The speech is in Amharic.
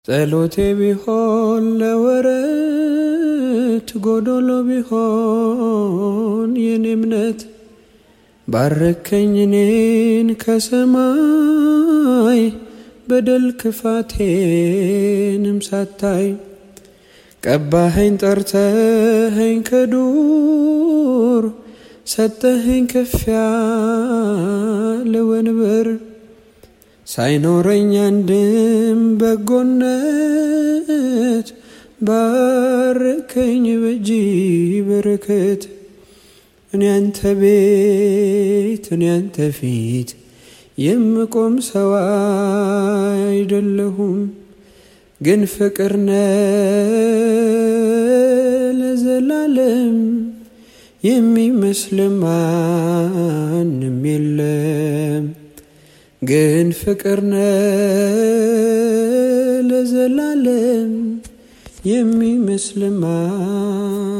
ጸሎቴ ቢሆን ለወረት ጎዶሎ ቢሆን የኔ እምነት ባረከኝ እኔን ከሰማይ በደል ክፋቴንም ሳታይ ቀባኸኝ ጠርተኸኝ ከዱር ሰጠኸኝ ከፍ ያለ ወንበር ሳይኖረኝ አንድም በጎነት ባረከኝ በእጅ በረከት እኔ አንተ ቤት እኔ አንተ ፊት የምቆም ሰው አይደለሁም፣ ግን ፍቅር ነህ ለዘላለም የሚመስል ማንም የለም። ግን ፍቅር ነህ ለዘላለም የሚመስል